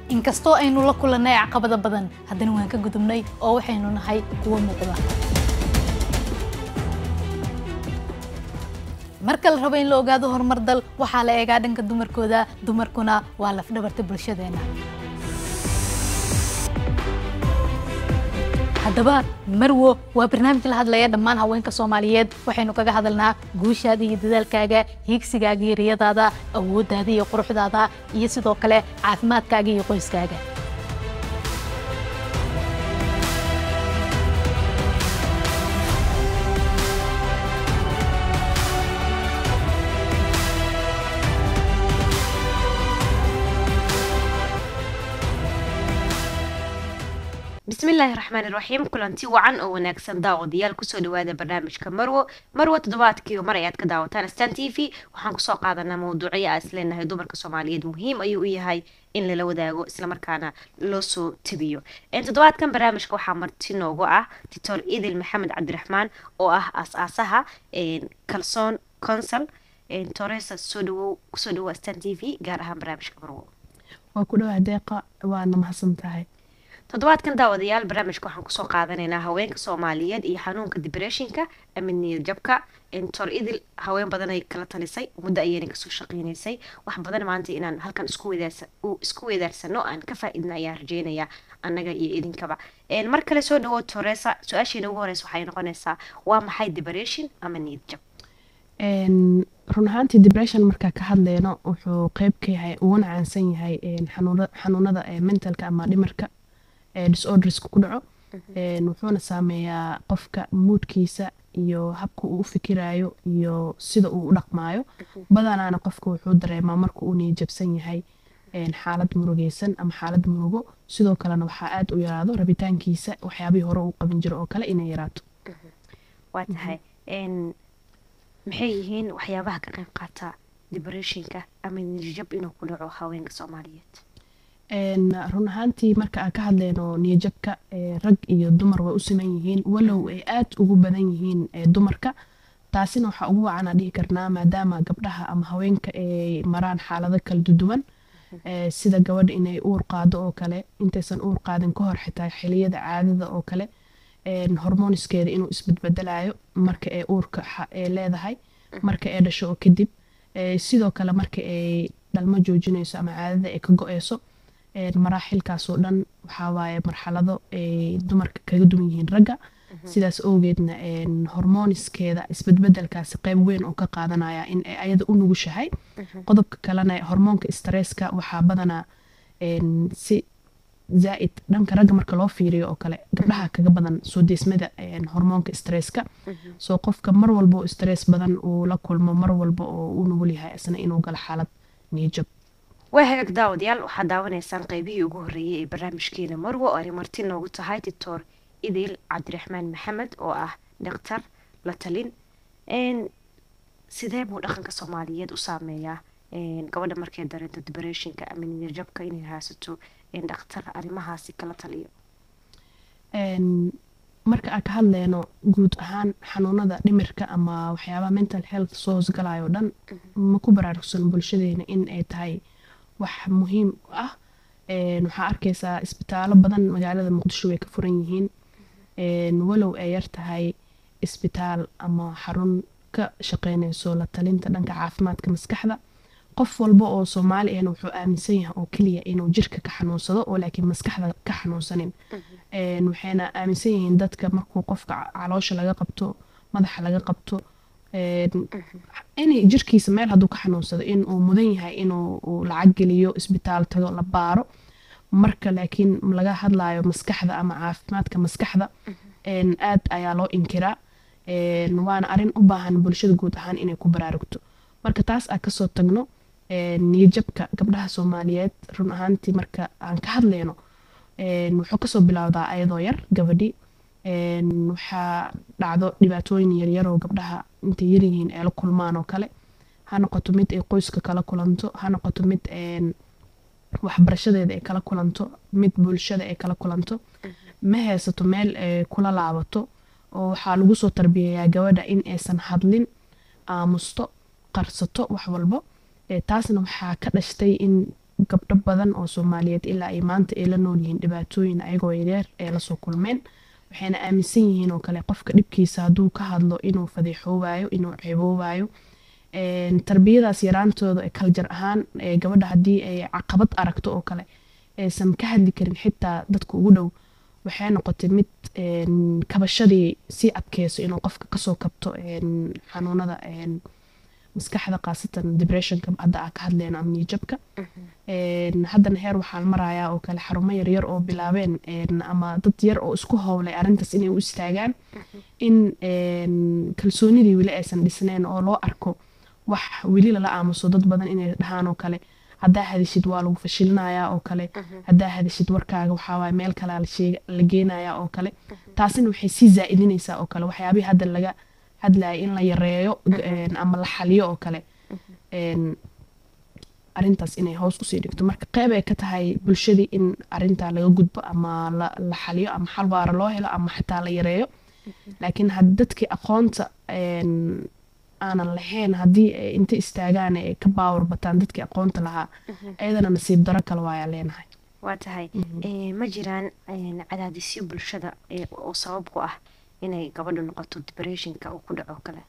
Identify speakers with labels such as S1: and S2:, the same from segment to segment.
S1: inkastoo aynu la kulannay caqabada badan haddana waan ka gudubnay oo waxaynu nahay kuwo muuqda marka la rabo in la ogaado horumar dal waxaa la eegaa dhanka dumarkooda dumarkuna waa lafdhabarta bulshadeena haddaba marwo waa barnaamij la hadlaya dhammaan haweenka soomaaliyeed waxaynu kaga hadalnaa guushaada iyo dadaalkaaga hiigsigaaga iyo riyadaada awooddaada iyo quruxdaada iyo sidoo kale caafimaadkaaga iyo qoyskaaga
S2: bismillaahi raxmaan iraxiim kulanti wacan oo wanaagsan daawadayaal kusoo dhawaada barnaamijka marwo marwo toddobaadkii mar ayaad ka daawataan stan t v waxaan kusoo qaadanaa mawduucyo aa isleenahay dumarka soomaaliyeed muhiim ayuu u yahay in lala wadaago islamarkaana loo soo tabiyo toddobaadkan barnaamijka waxaa marti noogu ah titoor idil maxamed cabdiraxmaan oo ah aas-aasaha kalsoon consul toresa soo dhawow kusoo dhawow stan t v gaar ahaan barnaamijka marwo
S3: waa ku dhawaa deeqa waana mahadsan tahay
S2: toddobaadkan daawadayaal barnaamijka waxaan kusoo qaadanaynaa haweenka soomaaliyeed iyo xanuunka dibreshinka ama niyad jabka tor idil haween badan ay kala talisay muddo ayayna kasoo shaqeynaysay wax badan maanta inaan halkan isku weedaarsano aan ka faa-idna ayaan rajeynayaa annaga iyo idinkaba mar kale soo dhawow toresa su-aashiina ugu horeysa waxay noqonaysaa waa maxay dibression ama niyad jab
S3: run ahaantii dibression markaa ka hadleyno wuxuu qeyb ka yahay uguna caansan yahay xanuunada mentalka ama dhimarka disorderska ku dhaco wuxuuna saameeyaa qofka muudkiisa iyo habka uu u fikirayo iyo sida uu u dhaqmaayo badanaana qofka wuxuu dareemaa marka uu niyajabsan yahay xaalad murugeysan ama xaalad murugo sidoo kalena waxaa aada u yaraado rabitaankiisa waxyaabihii hore uu qaban jiro oo kale inay yaraato
S2: waa tahay maxay yihiin waxyaabaha ka qayb qaata dibreshinka ama niyajab inuu ku dhaco haweenka soomaaliyeed
S3: run ahaantii marka aan ka hadleyno niyajabka rag iyo dumar way u siman yihiin walow ay aada ugu badan yihiin dumarka taasina waxaa ugu wacanaa dhihi karnaa maadaama gabdhaha ama haweenka ay maraan xaalado kala duduwan sida gabadha inay uur qaado oo kale intaysan uur qaadin ka hor xitaa xiliyada caadada oo kale hormoniskeeda inuu isbedbedelayo marka ay uurka leedahay marka ay dhasho oo kadib sidoo kale marka ay dhalmo joojinayso ama caadada ay ka go-eyso maraaxilkaasoo dhan waxaa waaye marxalado ay dumarka kaga duwan yihiin ragga sidaas awgeedna hormoniskeeda isbedbedelkaasi qeyb weyn oo ka qaadanaya in ay ayada u nugushahay qodobka kalena hormoonka stresska waxaa badanaa si zaa-id dhanka ragga marka loo fiiriyo oo kale gabdhaha kaga badan soo deesmada hormoonka stresska soo qofka mar walba oo stress badan uu la kulmo mar walba oo u nugul yahay isna inuu galo xaalad niyajab
S2: waa hagaag daawadayaal waxaad daawanaysaan qeybihii ugu horreeyay ee barnaamijkeena marwo oo ay marti noogu tahay titoor idil cabdiraxmaan maxamed oo ah dhaktar la talin sidee buu dhaqanka soomaaliyeed u saameeyaa gabadha markay dareento dibreshinka ama niyajabka inay haysato dhakhtar arrimahaasi kala taliyo
S3: marka aan ka hadleyno guud ahaan xanuunada dhimirka ama waxyaabaha mental health soo hoosgalayo o dhan ma ku baraarugsan bulshadeena in ay tahay wax muhiim ah waxaa arkaysaa isbitaalo badan magaalada muqdisho way ka furan yihiin walow ay yar tahay isbitaal ama xarun ka shaqeynayso la talinta dhanka caafimaadka maskaxda qof walba oo soomaali ahna wuxuu aaminsan yahay oo keliya inuu jirka ka xanuunsado oo laakiin maskaxda ka xanuunsanin waxayna aaminsan yihiin dadka markuu qofka caloosha laga qabto madaxa laga qabto inay jirkiisa meel hadduu ka xanuunsado inuu mudan yahay inuu lacag geliyo isbitaal tago la baaro marka laakiin laga hadlayo maskaxda ama caafimaadka maskaxda aad ayaa loo inkiraa waana arin u baahan bulshada guud ahaan inay ku baraarugto marka taas aan kasoo tagno niyajabka gabdhaha soomaaliyeed run ahaantii marka aan ka hadleyno wuxuu kasoo bilowdaa ayadoo yar gabadhi waxaa dhacdo dhibaatooyin yaryar oo gabdhaha intay yaryihiin ay la kulmaan oo kale ha noqoto mid ay qoyska kala kulanto ha noqoto mid waxbarashadeeda ay kala kulanto mid bulshada ay kala kulanto ma haysato meel ay kula laabato oo waxaa lagu soo tarbiyayaa gabadha in aysan hadlin aamusto qarsato wax walbo taasna waxaa ka dhashtay in gabdho badan oo soomaaliyeed ilaa ay maanta ay la nool yihiin dhibaatooyin ayagoo yareer ee lasoo kulmeen waxayna aaminsan yihiin oo kale qofka dhibkiisa hadduu ka hadlo inuu fadiixoobayo inuu ceeboobayo Een, tarbiyadaas yaraantooda ee kaljar ahaan ee gabadha haddii ay caqabad aragto oo kale aysan ka hadli karin xitaa dadka ugu dhow waxay noqotay mid een, kabashadii sii adkeyso inuu qofka kasoo kabto een, xanuunada een, maskaxda khaasatan depressionka hadda aa ka hadleyno ama niyajabka Een, haddana heer waxaan marayaa oo kale xarumo yaryar oo bilaabeen een, ama dad yar oo isku howlay arrintaas inay u istaagaan in een, kalsoonidii weli aysan dhisneen oo loo arko wax weli lala aamuso dad badan inay dhahaan oo kale haddaa hadishid waa lagu fashilinayaa oo kale haddaa hadishid warkaaga waxaa waaye meel kalea la sheega- la geenayaa oo kale taasina waxay sii zaa'idinaysaa oo kale waxyaabihii hadda laga hadlaya in la yareeyo een, ama la xaliyo oo kale een, arrintaas inay hoos usii dhigto marka qeyb ay ka tahay bulshadii in arrintaa laga gudbo ama la, la xaliyo ama xal waara loo helo ama xataa la yareeyo laakiin had dadkii aqoonta een, aanan lahayn haddii ay inta istaagaan ay ka baawar bataan dadkii aqoonta lahaa ayadana nasiib daro kale waayaa leenahay
S2: waa tahay Eh, ma jiraan een, cadaadisyo bulshada eh, oo sabab ku ah inay gabadhu noqoto depressionka uu ku dhaco kale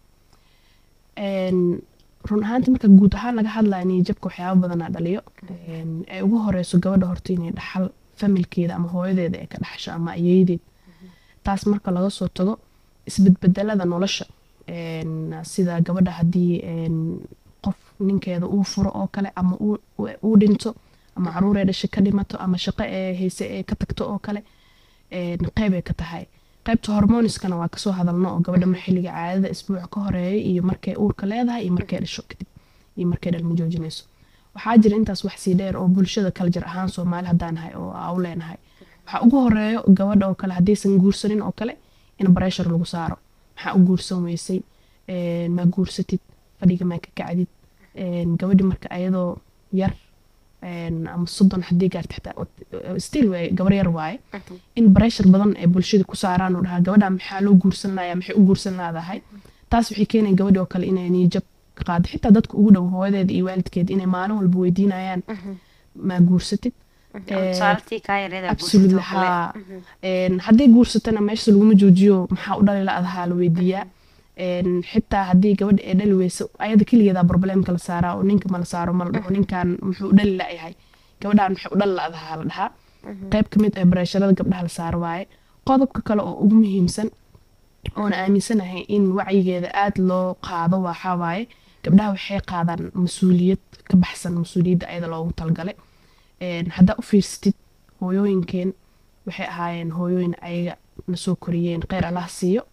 S3: Een, run ahaantii marka guud ahaan laga hadlaya niyajabka waxyaaba badanaa dhaliyo Een, ay ugu horeyso gabadha horta inay dhaxal familkeeda ama hooyadeeda ay ka dhaxasho ama ayeedeed taas marka laga soo tago isbedbedelada nolosha Een, sida gabadha haddii een, qof ninkeeda uu furo oo kale ama uu uu- uu dhinto ama caruur ee dhashay ka dhimato ama shaqo ee hayse ee ka tagto oo kale Een, qeyb ay ka tahay qaybta hormoniskana waa kasoo hadalno oo gabadha mar xilliga caadada isbuuca ka horeeya iyo markay uurka leedahay iyo markay dhasho kadib iyo markay dhalmo joojinayso waxaa jira intaas wax sii dheer oo bulshada kala jir ahaan soomaali haddaan nahay oo aa u leenahay waxaa ugu horeeyo gabadha oo kale haddaysan guursanin oo kale in bareshar lagu saaro maxaa u guursan weysay Een, ma guursatid fadhiga maa ka kacdid Een, gabadhi marka ayadoo yar een, ama soddon haddii gaarta xitaa still way gabar yar waaye in bareshar badan ay bulshada ku saaraan oo dhahaa gabadha maxaa loo guursan layaa maxay u guursan laadahay taas waxay keenaya gabadhi oo kale inay niyajab ka qaado xitaa dadka ugu dhow hooyadeeda iyo waalidkeeda inay maalin walba weydiinayaan maa guursatid Eh,
S2: tusaaltii kaa yareeda
S3: absolutely haa Een, hadday guursatana meesha laguma joojiyo maxaa u dhali la-adahaa la weydiiyaa Een, xitaa haddii gabadha ay dhali weyso ayada keligeedaa problemka la saaraa oo ninka ma la saaro ma la dhaho ninkan muxuu u dhali la-yahay gabadhaan maxay u dhali la-adahaa la dhahaa qayb ka mid ah bareesharada gabdhaha la saaro waaye qodobka kale oo ugu muhiimsan oona aaminsanahay in wacyigeeda aada loo qaado waxaa waaye gabdhaha waxay qaadaan mas-uuliyad ka baxsan mas-uuliyadda ayada loogu talgalay Een, haddaa u fiirsatid hooyooyinkeen waxay ahaayeen hooyooyin ayaga na soo koriyeen kheyr allah siiyo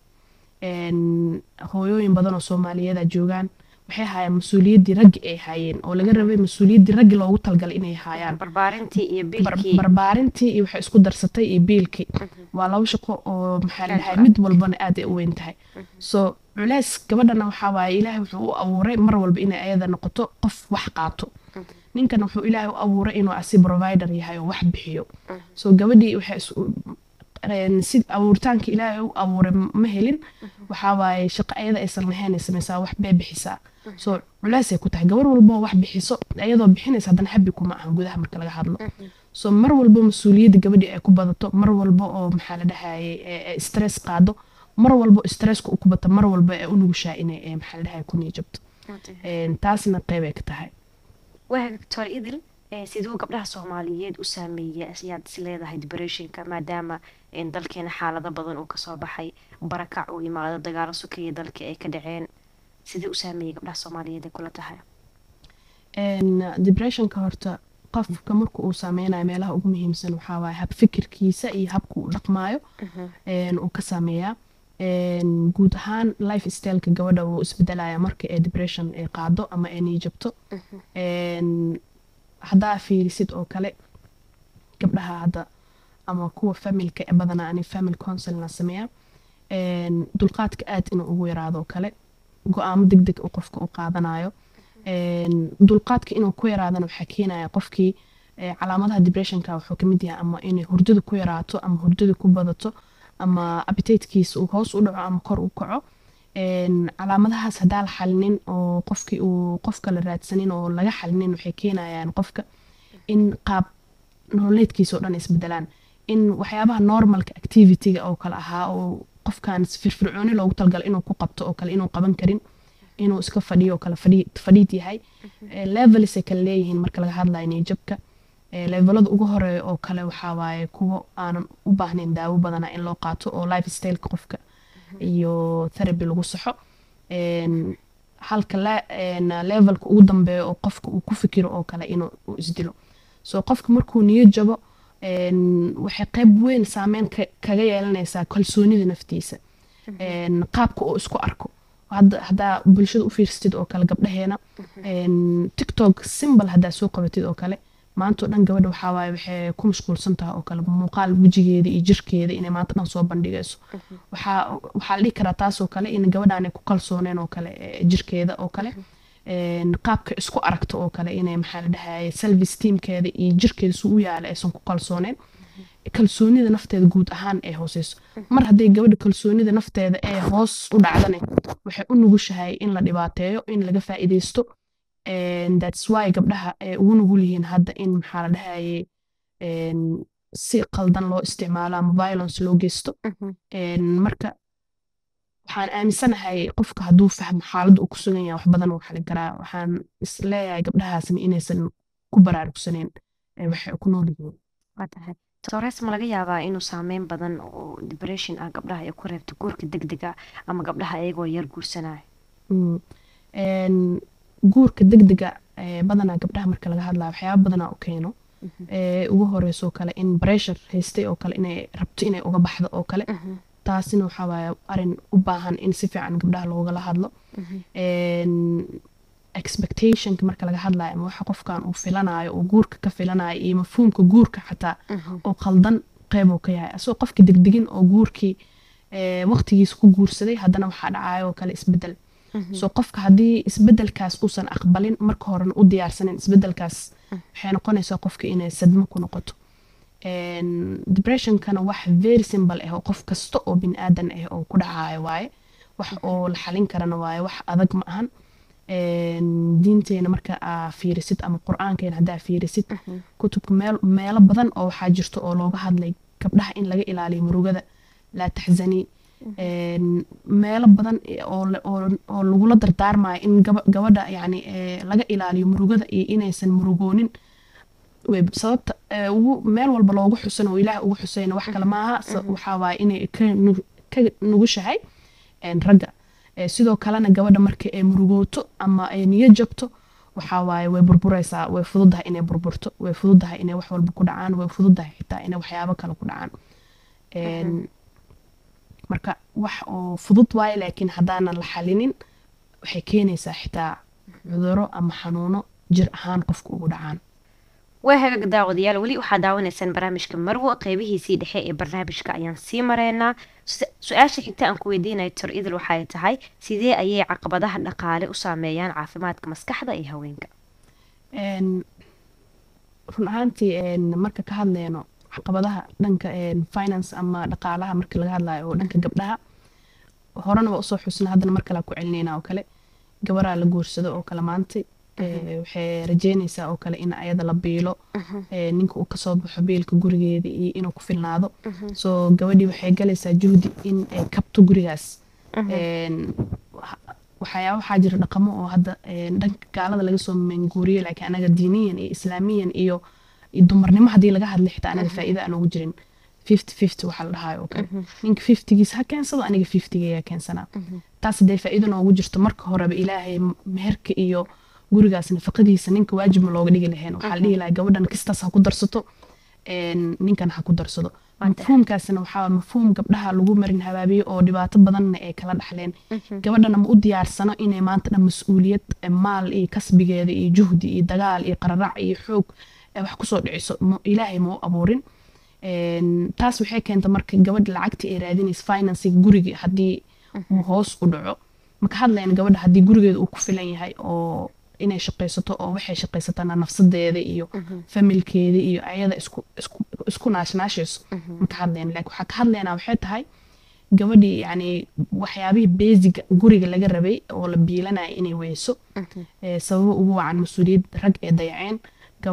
S3: Een, hooyooyin badan oo soomaaliyeeda joogaan waxay ahaayeen mas-uuliyaddii raggi ay haayeen oo laga rabay mas-uuliyaddii raggi loogu talgalay inay haayaan
S2: barbaarintii iyo
S3: bar-
S2: biilkii
S3: barbaarintii iyo waxay isku darsatay iyo biilkii waa laba shaqo oo maxaa la
S2: Aad u
S3: dhahay
S2: adag.
S3: mid walbana aad ay u weyn tahay so culeys gabadhana waxaa waaye ilaahay wuxuu u abuuray mar walba inay ayada noqoto qof wax qaato ninkan wuxuu ilaahay u abuuray inuu asi provider yahay oo wax bixiyo so gabadhii waxay is- een, si abuuritaanka ilaahay u abuuray ma helin waxaa waaye shaqo ayada aysan lahayn ay samaysaa wax bay bixisaa so culeysay ku tahay gabar walbo wax bixiso ayadoo bixinaysa haddana habi kuma aha gudaha marka laga hadlo so mar walbo mas-uuliyadda gabadhii ay ku badato mar walbo oo maxaa la dhahayay ee- ee stress qaado mar walbo stresska u ku bato mar walbo ee u nugushaa inay ee, maxaa la dhahaya ku niyajabto Een, taasna qeyb ay ka tahay
S2: waa victor idil eh, siduu gabdhaha soomaaliyeed u saameeyay ayaad is leedahay depressionka maadaama in dalkeena xaalado badan uu kasoo baxay barakac uu imaado dagaalo sukaya dalka ay ka dhaceen sidee u saameeyay gabdhaha soomaaliyeed ay kula tahay
S3: Een, depressionka horta qofka marka uu saameynayo meelaha ugu muhiimsan waxaa waaye hab fikirkiisa iyo habka uu dhaqmaayo een, uu ka saameeyaa Een, guud ahaan life styleka gabadha wuu isbedelaya marka ee depression ay qaado ama ay niyajabto Een, haddaa fiirisid oo kale gabdhaha hadda ama kuwa familka ee badanaa ani family counselna sameeya Een, dulqaadka aad inuu ugu yaraado oo kale go-aamo deg deg uu qofka u qaadanayo Een, dulqaadka inuu ku yaraadana waxaa keenaya qofkii ee, calaamadaha depressionka wuxuu ka mid yahay ama inay hurdada ku yaraato ama hurdada ku badato ama appetitekiisa uu hoos u dhaco ama kor u kaco Een, calaamadahaas haddaa la xalinin oo qofkii uu qofka la raadsanin oo laga xalinin waxay keenayaan qofka in qaab nololeedkiisa oo dhan isbedelaan in waxyaabaha normalka activityga oo kale ahaa oo qofkan firfircooni loogu talgala inuu ku qabto oo kale inuu qaban karin inuu iska fadhiyo oo kale fadhi- fadhiid yahay Eh, levelsay kale leeyihiin marka laga hadlayo niyajabka Eh, levelada ugu horeeya oo kale waxaa waaye kuwo aanan u baahnayn daawo badana in loo qaato oo lifestyleka qofka iyo therapy lagu saxo En, halka la- en, levelka ugu dambeeya oo qofka uu ku fikiro oo kale inuu uu isdilo so qofka markuu niyo jabo en, waxay qayb weyn saameyn ka- kaga yeelanaysaa kalsoonida naftiisa En, qaabka uu isku arko hadda haddaa bulshada u fiirsatid oo kale gabdhaheena En, tiktok simbal haddaa soo qabatid oo kale maanta oo dhan gabadha waxaa waaye waxay ku mashquulsan tahay oo kale muuqaal wejigeeda iyo jirkeeda inay maanta dhan soo bandhigayso waxaa waxaa la dhihi karaa taas oo kale in gabadhaanay ku kalsooneen oo kale eh, jirkeeda oo kale En, qaabka isku aragto oo kale inay maxaa la dhahaye self esteemkeeda iyo jirkeeda su u yaala aysan ku kalsooneen kalsoonida nafteeda guud ahaan ee hooseyso mar hadday gabadha kalsoonida nafteeda ee hoos u dhacdane waxay u nugushahay in la dhibaateeyo in laga faa'iideysto And that's why gabdhaha ay ugu nugul yihiin hadda in maxaa la dhahaye en, si qaldan loo isticmaalo ama violence loo geysto En, marka waxaan aaminsanahay qofka hadduu fahmo xaaladda uu ku sugan yahay wax badan uu xalin karaa waxaan is leeyahay gabdhahaasna inaysan ku baraarugsaneyn ee waxay ku nool yihiin
S2: waa tahay tores ma laga yaabaa inuu saameyn badan oo depression ah gabdhaha ay ku reebto guurka degdega ama gabdhaha iyagoo yar guursanaya
S3: Mm. En, guurka degdega eh, badanaa gabdhaha marka laga hadlayo waxyaaba badanaa u keeno Eh, ugu horeysoo kale in pressure haystay oo kale inay rabto inay uga baxdo oo kale taasina waxaa waaye arin u baahan in si fiican gabdhaha loogala hadlo En, expectationka marka laga hadlayo ama waxa qofkan uu filanayo uu guurka ka filanayo iyo mafhuumka guurka xataa oo qaldan qeyb uu ka yahay asagoo qofki degdegin oo guurkii eh, waqtigiisa ku guursaday haddana waxaa dhacayo oo kale isbedel so qofka haddii isbedelkaas uusan aqbalin marka horena u diyaarsanin isbedelkaas waxay noqonaysaa qofka inay sadmo ku noqoto En, depressionkana wax very simple ah oo qof kasta oo bin aadan ah oo ku dhacayo waaye wax oo la xalin karana waaye wax adag ma ahan En, diinteena marka aa fiirisid ama qur-aankeena haddaa fiirisid kutubka meel meelo badan oo waxaa jirto oo looga hadlay gabdhaha in laga ilaaliyo murugada laa taxzanii En, meelo badan i- oo la- oo oo lagula dardaarmayo in gaba- gabadha yani eh, laga ilaaliyo murugada iyo inaysan murugoonin way sababta eh, ugu meel walba loogu xusan oo ilaah ugu xusayna wax kale maaha sa- waxaa waaye inay ka nu- ka nugushahay en, ragga Eh, sidoo kalena gabadha marka ay murugooto ama ay niyo jabto waxaa waaye way burburaysaa way fududahay inay burburto way fududahay inay wax walba ku dhacaan way fududahay xitaa inay waxyaabo kale ku dhacaan En, marka wax oo fudud waaye laakiin haddaanan la xalinin waxay keenaysaa xitaa cuduro ama xanuuno jir ahaan qofka ugu dhacaan
S2: waa hagaag daawadayaal weli waxaa daawanaysaan barnaamijka marwo qeybihiisii dhexe ee barnaamijka ayaan sii mareynaa Su- su-aasha xigta aan ku weydiinayo tor idil waxay tahay sidee ayay caqabadaha dhaqaale u saameeyaan caafimaadka maskaxda iyo haweenka
S3: En, run ahaantii en, marka ka hadleyno caqabadaha dhanka en, finance ama dhaqaalaha marka laga hadlayo oo dhanka gabdhaha horena waa usoo xusna haddana mar kale ku celinayna oo kale gabaraa la guursado oo kale maantay Eh, waxay rajeynaysaa oo kale in ayada la biilo Eh, ninka uu kasoo baxo biilka gurigeeda iyo inuu ku filnaado so gabadhii waxay galaysaa juhdi in ay kabto gurigaas En, waxa- waxyaaba waxaa jira dhaqamo oo hadda en, dhanka gaalada laga soo manguuriyo laakiin anaga diiniyan iyo islaamiyan iyo iyo dumarnimo haddii laga hadla xitaa anaga faa'iida aan ugu jirin fifty fifty waxaa la dhahayo oo kale ninka fiftigiis ha keensado aniga fiftigeeya keensanaa taas hadday faa'iido noogu jirto marka horeba ilaahay m- meherka iyo gurigaas nafaqadiisa ninka waajib ma looga dhigi lahayn waxaa la dhihi lahaa gabadhan kistaas ha ku darsato en, ninkan ha ku darsado mafhuumkaasina waxaa waaye mafhuum gabdhaha lagu marin habaabiyo oo dhibaato badanna ay kala dhaxleen gabadhana ma u diyaarsano inay maanta dhan mas-uuliyad eh, maal iyo kasbigeeda iyo juhdi iyo dagaal iyo qararac iyo xoog ay wax kusoo dhiciso ma- ilaahay ma u abuurin En, taas waxay keenta marka gabadha lacagtii ay raadinaysa financing guriga haddii uu hoos u dhaco maka hadlayna gabadha haddii gurigeeda uu ku filan yahay oo inay shaqaysato oo waxay shaqaysatana nafsadeeda iyo familkeeda iyo ayada isku isku isku naashnaashayso maka hadlayna laakiin waxaa ka hadlaynaa waxay tahay gabadhii yani waxyaabihii basiga guriga laga rabay oo la biilanaya inay weyso Eh, sababo ugu wacan mas-uuliyad rag ee dayaceen gabar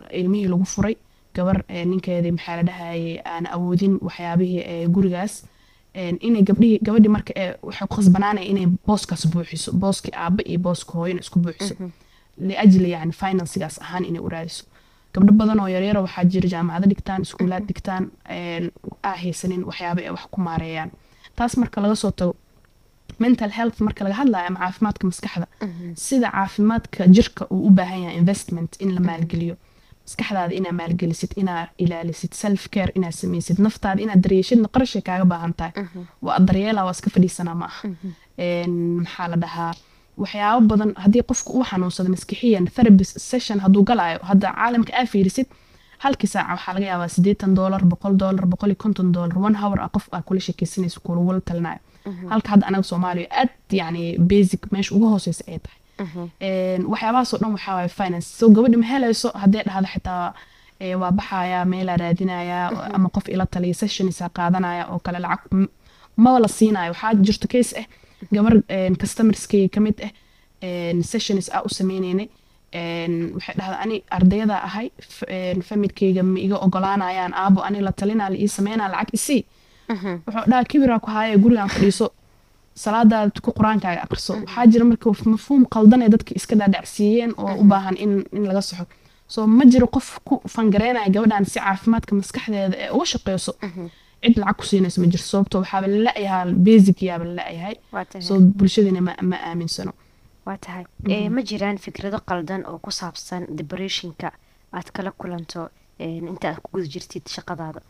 S3: ilmihii lagu furay gabar ee, ninkeedii maxaa la dhahayay aan awoodin waxyaabihii ee, gurigaas een, inay gabdhihii gabadhii marka ee, waxay ku khasbanaanaya inay booskaas buuxiso booskii aabba iyo booska hooyana isku buuxiso liajli yani finansigaas ahaan inay u raadiso gabdho badan oo yaryara waxaa jira jaamacado dhigtaan iskuulaad dhigtaan een, aa haysanin waxyaaba ay wax ku maareeyaan taas marka laga soo tago mental health marka laga hadlayo ama caafimaadka maskaxda sida caafimaadka jirka uu u baahan yahay investment in la maalgeliyo maskaxdaada inaa maalgelisid inaa ilaalisid self care inaa samaysid naftaada inaad daryeeshidna qarashay kaaga baahan tahay waa daryeela waa iska fadhiisanaa ma aha Een, maxaa la dhahaa waxyaabo badan haddii qofku uu xanuunsado maskixiyan therapy session hadduu galaayo hadda caalamka aa fiirisid halkii saaca waxaa laga yaabaa siddeetan doolar boqol doolar boqol iyo konton doolar one hour ah qof aa kula sheekeysanayso kulagula talinayo halka hadda anaga soomaaliya aad yani basic meesha ugu hooseysa ay tahay Een, waxyaabahaasoo dhan waxaa waaye finance so gabadhi ma helayso haddee dhahda xitaa ee, waa baxaya meelaa raadinaya ama qof ila taliya sessionisa qaadanaya oo kale lacag m- maba la siinayo waxaa jirto case ah gabar een, customerskayga ka mid ah een, sessions aa u sameyneynay een, waxay dhahda ani ardayada ahay f- een, familkayga ma iga ogolaanayaan aabo ani la talinaa la ii sameynaa lacag isii wuxuu dhaha kibiraa ku haaya gurigaan fadhiiso salaadaada tuko qur-aankaaga aqriso waxaa jira marka mafhuum qaldan ee dadka iska dhaadhacsiiyeen oo u baahan in, in laga saxo so ma jiro qof ku fangareynaya gabadhan si caafimaadka maskaxdeeda ee uga shaqeyso cid lacag ku siinayso ma jirto sababto waxaaba la-yahaa basic yaaba la-yahay
S2: waa tahay
S3: so bulshadina ma, ma aaminsano
S2: waa tahay Ee, ma jiraan fikrado qaldan oo ku saabsan depressionka aad kala kulanto een, inta aad ku guda jirtid shaqadaada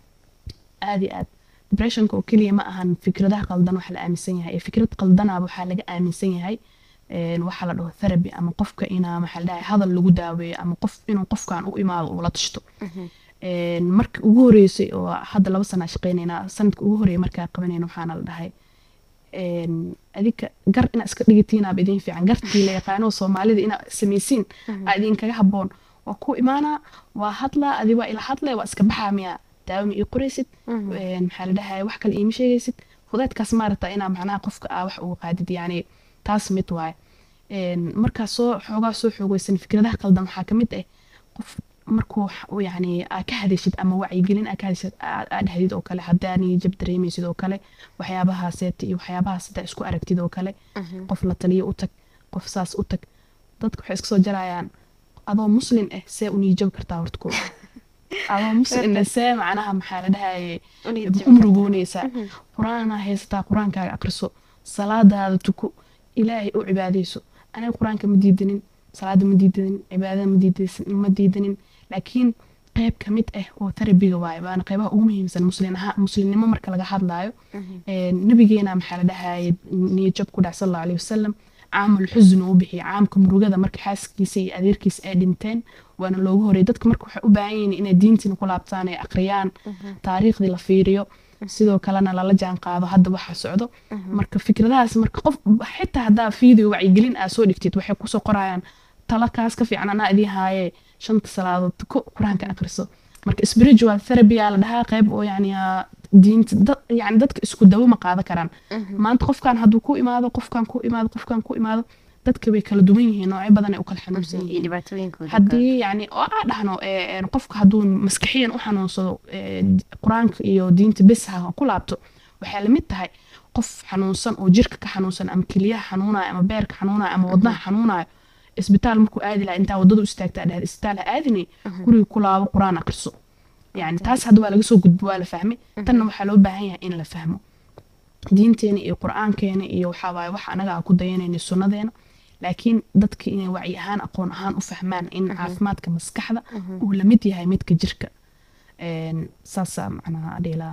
S3: aad iyo aad depressionka oo keliya ma ahan fikradaha qaldan waxa la aaminsan yahay ee fikrad qaldanaaba waxaa laga aaminsan yahay een, waxaa la dhaho therapy ama qofka inaa maxaa la dhahay hadal lagu daaweeyo ama qof inuu qofkan u imaado ula tashto Een, markii ugu horeysay oo hadda laba sana shaqeynaynaa sanadka ugu horeeyay markaa qabanayna waxaana la dhahay een, adika gar inaa iska dhigatiinaaba idin fiican gartii la yaqaano soomaalida inaa samaysiin aa idinkaga haboon waa ku imaanaa waa hadlaa adi waa ila hadlay waa iska baxaa miyaa daawo ma ii qoraysid Een, maxaa la dhahay wax kale iima sheegaysid fudeedkaas maarata inaa macnaha qofka aa wax uga qaadid yani taas mid waaye Een, markaa soo xoogaa soo xoogeysan fikradaha qaldan waxaa ka mid ah qof markuu wax uu yani aa ka hadashid ama wacyigelin aa ka hadashid aa aa dhahdid oo kale haddaani jab dareemaysid oo kale waxyaabahaaseta iyo waxyaabahaas haddaa isku aragtid oo kale qof la taliyo u tag qof saas u tag dadka waxay iska soo jarayaan adoo muslin ah see u niijab kartaa horta ko adoo muslin ah see macnaha maxaa la dhahaye u murugoonaysaa qur-aanaa haysataa qur-aankaaga aqriso salaadaada tuko ilaahay u cibaadayso aniga qur-aanka ma diidanin salaada ma diidanin cibaadada ma diidaysan- ma diidanin laakiin qayb ka mid ah oo terabiga waaye waana qaybaha ugu muhiimsan muslin ahaa muslimnimo marka laga hadlaayo Een, nabigeena maxaa la dhahaye niyajab ku dhac sal allahu alayhi wasalam caamul xusn uu bixiyay caamka murugada marka xaaskiisa iyo adeerkiisa ay dhinteen waana loogu horeyay dadka marka waxay u baahan yihiin inay diintina ku laabtaan ay aqriyaan taariikhdii la fiiriyo sidoo kalena lala jaan qaado hadda waxa socdo marka fikradahaas marka qof xitaa haddaa video wacyigelin aa soo dhigtid waxay kusoo qorayaan tala kaas ka fiican anaa idiin haaye shanta salaadood tuko qur-aanka aqriso marka spiritual therapy aa la dhahaa qayb oo yani aa diinta dad yani dadka isku dawo ma qaadan karaan maanta qofkan hadduu ku imaado qofkan ku imaado qofkan ku imaado dadka way kala duwan yihiin noocyo badan ay u kala xanuunsan
S2: iyo
S3: yihiin
S2: dhibaatooyinkooda
S3: haddii yani oo aa dhahno ee, een, qofka hadduu maskaxiyan u xanuunsado ee, d- qur-aanka iyo diinta bes ha ku laabto waxay lamid tahay qof xanuunsan oo jirka ka xanuunsan ama keliyaha xanuunayo ama beerka xanuunayo ama wadnaha xanuunayo isbitaal markuu aadi lahaa intaa wadada u istaagtaa dhahda isbitaal ha aadinay guriga ku laabo qur-aan aqriso yani taas hadda waa laga soo gudbo waa la fahmay tanna waxaa loo baahan yahay in la fahmo diinteena iyo qur-aankeena iyo waxaa waaye wax anaga aan ku dayanayna sunnadeena laakiin dadka inay wacyi ahaan aqoon ahaan u fahmaan in caafimaadka maskaxda uu la mid yahay midka jirka Een, saasaa macnaha dhiilaa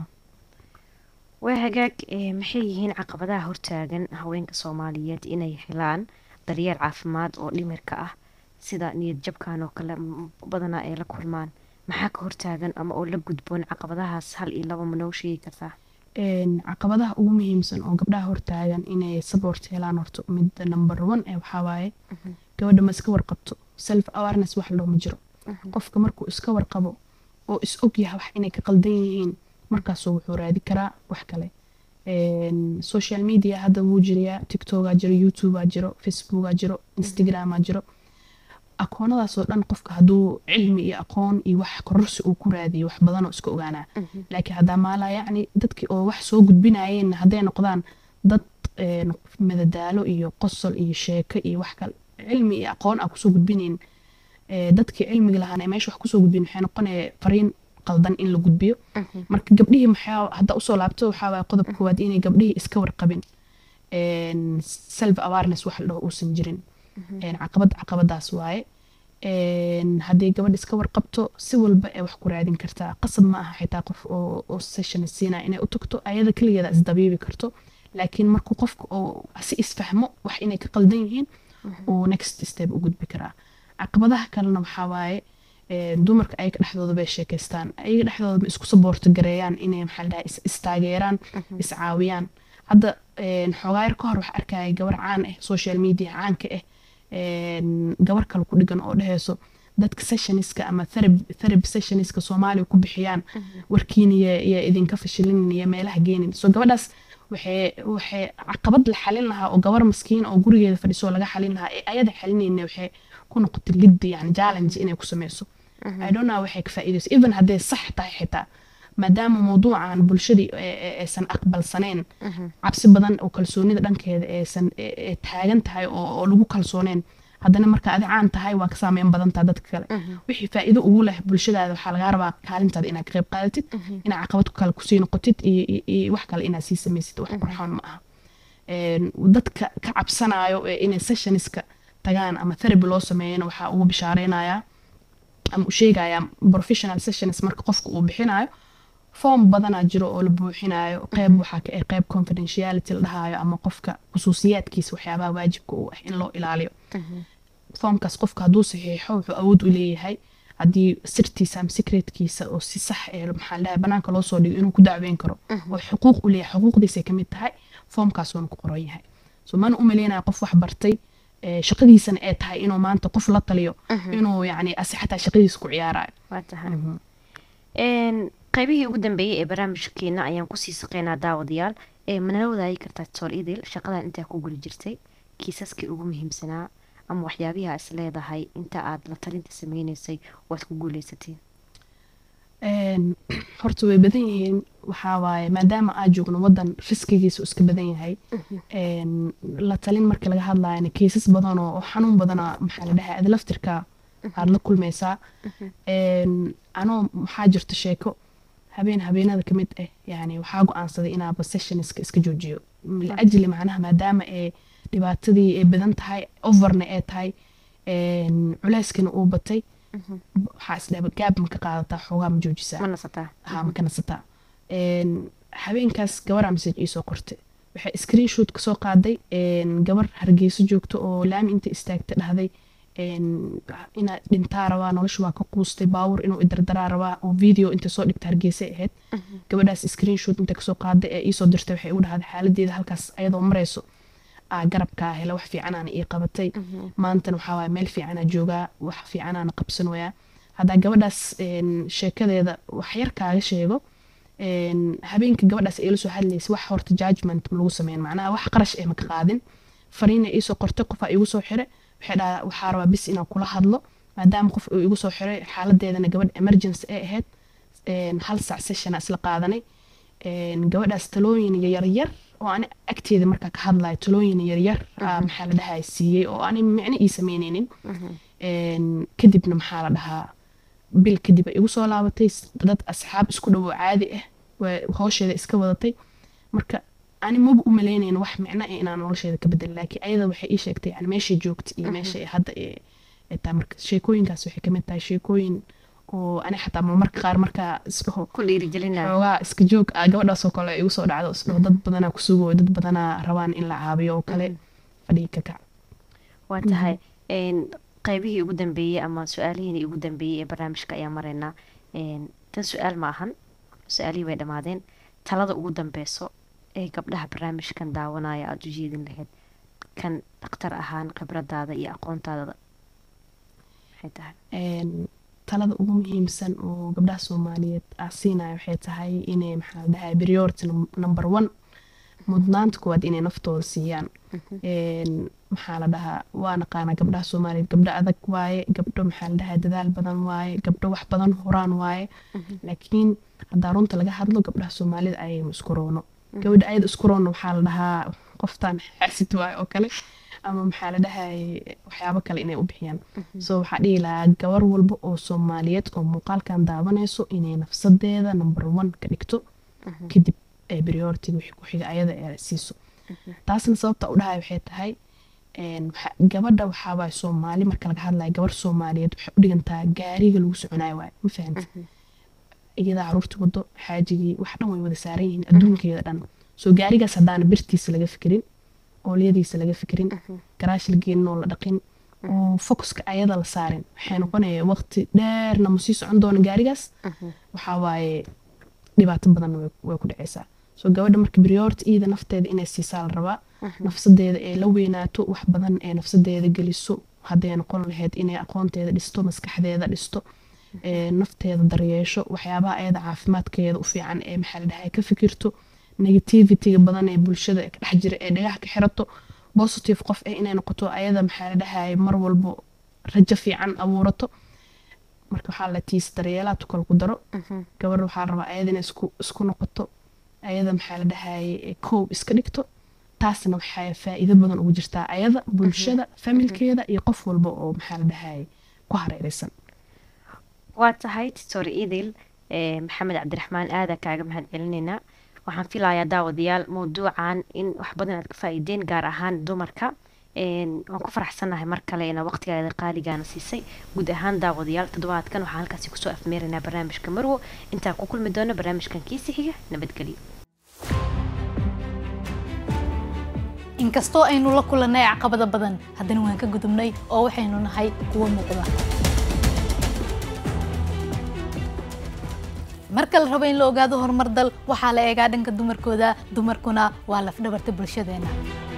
S2: waa hagaag ee, maxay yihiin caqabadaha hortaagan haweenka soomaaliyeed inay helaan daryeel caafimaad oo dhimirka ah sida niyad jabkan oo kale m- badanaa ay la kulmaan maxaa ka hortaagan ama oo la gudboon caqabadahaas hal iyo laba ma noo sheegi kartaa
S3: Een, caqabadaha ugu muhiimsan oo gabdhaha hortaagan inay support helaan horto midda number one ee waxaa waaye gabadha ma iska warqabto self awareness wax loo ma jiro qofka markuu iska warqabo oo is og yahay wax inay ka qaldan yihiin markaasuu wuxuu raadi karaa wax kale Een, social media hadda wuu jirayaa tiktokaa jiro youtubea jiro facebookaa jiro instagramaa jiro akoonadaasoo dhan qofka hadduu cilmi iyo aqoon iyo wax kororsi uu ku raadiyo wax badanoo iska ogaanaa laakiin haddaa maalaa yacni dadkii oo wax soo gudbinayeen hadday noqdaan dad een, madadaalo iyo qosol iyo sheeko iyo wax kale cilmi iyo aqoon aa kusoo gudbinayn ee, dadkii cilmiga lahaana ee meesha wax kusoo gudbin waxay noqonaya fariin qaldan in la gudbiyo marka gabdhihii maxaa hadda usoo laabto waxaa waaya qodob koowaad inay gabdhihii iska warqabin een, self awareness wax la dhaho uusan jirin een, caqabad caqabadaas waaye een, haddii gabadh iska warqabto si walba ee wax ku raadin kartaa qasab ma aha xitaa qof oo oo session siinaa inay u tagto ayada keligeeda isdabiibi karto laakiin markuu qofka oo si isfahmo wax inay ka qaldan yihiin uu next step u gudbi karaa caqabadaha kalena waxaa waaye een, dumarka ayaga dhexdooda bay sheekaystaan ayaga dhexdooda ma isku saboorto gareeyaan inay maxaa la dhahaa is- istaageeraan iscaawiyaan hadda een, xoogaa yar ka hor waxaa arkaya gabar caan ah social media caanka ah een, gabar kale ku dhigan oo dheheyso dadka sessioniska ama therapy therapy sessioniska soomaaliya ku bixiyaan warkiina iyo iyo idinka fashilinin iyo meelaha geenin so gabadhaas waxay waxay caqabad la xalin lahaa oo gabar maskiin oo gurigeeda fadhiso laga xalin lahaa ee ayada xalinayna waxay ku noqotay liddi yani challenge inay ku sameyso i don't know waxay ka faa'iideyso even hadday sax tahay xitaa maadaama mawduucan bulshadii ee- ee- aysan aqbalsaneen cabsi badan oo kalsoonida dhankeeda aysan ee- ee taagan tahay oo oo lagu kalsooneen haddana marka adi caan tahay waa ka saameyn badan taha dadka kale wixii faa'iido ugu leh bulshadaada waxaa lagaa rabaa kaalintaada inaad ka qayb qaadatid inaad caqabad kale kusii noqotid iyo iyo- iyo wax kale inaad sii samaysid wax qurxoon ma aha Een, dadka ka cabsanayo ee inay sessioniska tagaan ama therapy loo sameeyana waxaa ugu bishaareynaya ama u sheegaya professional sessions marka qofka uu bixinayo form badanaa jiro oo la buuxinayo qeyb waxaa ka ah qeyb confidentiality la dhahayo ama qofka khusuusiyaadkiisa waxyaabaha waajibka u ah in loo ilaaliyo formkaas qofka hadduu saxiixo wuxuu awood u leeyahay haddii sirtiisa ama secretkiisa oo si sax ee maxaa la dhahay banaanka loo soo dhigo inuu ku dacweyn karo oo xuquuq u leeyahay xuquuqdiisay ka mid tahay formkaasuuna ku qoran yahay so mana u maleynaya qof wax bartay ee, shaqadiisana ee tahay inuu maanta qof la taliyo inuu yacni asi xataa shaqadiisa ku ciyaarayo
S2: waa tahay Een, qaybihii ugu dambeeyey ee barnaamijkeena ayaan kusii saqeynaa daawadayaal ee manala wadaagi kartaa tool idil shaqadan intaa ku guli jirtay kiisaskii ugu muhiimsanaa ama waxyaabihi aa is leedahay inta aad la talinta sameyneysay waad ku guuleysateen
S3: Een, horta way badan yihiin waxaa waaye maadaama aad joogno wadan riskigiisu iska badan yahay een, la talin marka laga hadlayana kiisas badan oo oo xanuun badana maxaa la dhahay aad laftirka aad la kulmaysaa Een, anoo maxaa jirta sheeko habeen habeenada ka mid ah yani waxaa go-aansaday inaaba sessionska iska joojiyo liajli macnaha maadaama ee dhibaatadii ay badan tahay overna ee tahay een, culeyskana uu batay waxaa isdhaba gaab ma ka qaadataa xoogaa ma joojisaa
S2: ma nasataa
S3: haa ma ka nasataa Een, habeenkaas gabaraa message iisoo qortay waxay screenshot ka soo qaaday een, gabar hargeyso joogto oo laami inta istaagta dhahday een, inaad dhintaa rabaa nolosha waa ka quustay baawur inuu idardaraa rabaa oo video inta soo dhigta hargeysay ahayd gabadhaas screenshot inta kasoo qaaday ee iisoo dirtay waxay u dhahday xaaladeeda halkaas ayadoo marayso aa garabkaa hela wax fiicanaana ii qabatay maantana waxaa waaya meel fiicanaa joogaa wax fiicanaana qabsan wayaa haddaa gabadhaas een, sheekadeeda wax yar kaaga sheego een, habeenka gabadhaas ay la soo hadlaysa wax horta judgment ma lagu sameyn macnaha wax qarash eh ma ka qaadin fariina iisoo qortay qofaa igu soo xire waxay dhahaa waxaa rabaa bis inaan kula hadlo maadaama qof uu igu soo xiray xaaladeedana gabadh emergency ay ahayd een, hal sac sessiona isla qaadanay een, gabadhaas talooyin yaryar oo ani agteeda markaa ka hadlayo talooyin yaryar aa maxaa la dhahaa siiyey oo ani micno ii sameyneynin Een, kadibna maxaa la dhahaa bil kadib ay igu soo laabatay s- dad asxaab isku dhow oo caadi ah waa howsheeda iska wadatay marka ani maba u maleynayn wax micno ah inaan nolosheeda ka bedel laakiin ayada waxay ii sheegtay yani meeshay joogta iyo meesha ay hadda ee ee tahay marka sheekooyinkaas waxay kamid tahay sheekooyin oo ani xataa marmarka qaar markaa isdhaho
S2: ku dhiirigelinaa
S3: xoogaa iska joog ah gabadhaasoo kale ay igu soo dhacdo isdhaho dad badanaa ku sugo dad badanaa rabaan in la caabiyo oo kale fadhigi ka kac
S2: waa tahay een, qaybihii ugu dambeeyey ama su-aalihiini ugu dambeeyey ee barnaamijka ayaa maraynaa Een, tan su-aal ma ahan su-aalihii way dhammaadeen talada ugu dambeyso ee gabdhaha barnaamijkan daawanaya aada u jeedin lahayd kan dhakhtar ahaan khibradaada iyo aqoontaada maxay tahay
S3: Een, talada ugu muhiimsan oo gabdhaha soomaaliyeed aa siinaya waxay tahay inay maxaa la dhahay priority num- number one mudnaanta koowaad inay naftooda siiyaan Een, maxaa la dhahaa waa naqaanaa gabdhaha soomaaliyeed gabdho adag waaye gabdho maxaa la dhahaa dadaal badan waaye gabdho wax badan horaan waaye laakiin haddaa runta laga hadlo gabdhaha soomaalida ayaynu isku roono gabadha ayada isku roono waxaa la dhahaa qoftaan xaasid waaye oo kale ama maxaa la dhahay waxyaabo kale inay u bixiyaan so waxaa dhihi lahaa gabar walba oo soomaaliyeed oo muuqaalkan daawanayso inay nafsadeeda number one ka dhigto kadib ee prioritiga wixii ku xiga ayada ee siiso taasna sababta u dhahay waxay tahay een, waxa- gabadha waxaabaa soomaali marka laga hadlayo gabar soomaaliyeed waxay u dhigantaa gaariga lagu soconayo waaye ma fahamti iyadaa caruurta wado xaajigii wax dhan way wada saaran yihiin adduunkeeda dhan soo gaarigaas haddaana birtiisa laga fikirin oolyadiisa laga fikirin garaash la geenin oo la dhaqin oo focuska ayada la saarin waxay noqonaya waqti dheerna ma sii socon doona gaarigaas waxaa waaye dhibaato badanna way- way ku dhacaysaa soo gabadha marka priority iyada nafteeda inay siisaa la rabaa nafsadeeda ee la weynaato wax badan ee nafsadeeda geliso hadday noqon lahayd inay aqoonteeda dhisto maskaxdeeda dhisto ee nafteeda daryeesho waxyaabaha ayada caafimaadkeeda u fiican ee maxaa la dhahay ka fikirto negativityga badan ee bulshada ee ka dhex jira ee dhagaha ka xirato positive qof eh inay noqoto ayada maxaa la dhahay mar walbo rajo fiican abuurato marka waxaa la tiis daryeelaa tukal ku daro gabar waxaa la rabaa ayada inay isku isku noqoto ayada maxaa la dhahay koob iska dhigto taasna waxaa faa'iido badan ugu jirtaa ayada bulshada familkeeda iyo qof walba oo maxaa la dhahay ku hareeraysan
S2: waa tahay titor idil ee, maxamed cabdiraxmaan aada kaaga mahad celinaynaa waxaan filayaa daawadayaal mawduucan in wax badan aad ka faa'iideen gaar ahaan dumarka Een, waan ku faraxsanahay mar kale ina waqtigaada qaaligaana siisay guud ahaan daawadayaal toddobaadkan waxaan halkaasi kusoo afmeeraynaa barnaamijka marwo intaan ku kulmi doono barnaamijkan kiisi xiga nabadgelyo
S1: inkastoo aynu la kulannay caqabada badan haddana waan ka gudubnay oo waxaynu nahay kuwo muuqda marka la rabo in la ogaado horumar dal waxaa la eegaa dhanka dumarkooda dumarkuna waa lafdhabarta bulshadeena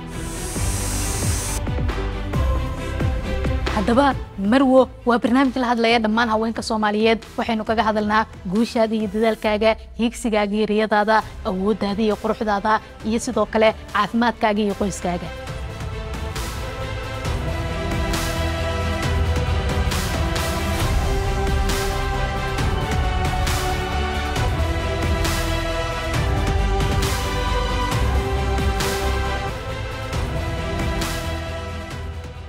S1: haddaba marwo waa barnaamij la hadlaya dhammaan haweenka soomaaliyeed waxaynu kaga hadalnaa guushaada iyo dadaalkaaga hiigsigaaga iyo riyadaada awooddaada iyo quruxdaada iyo sidoo kale caafimaadkaaga iyo qoyskaaga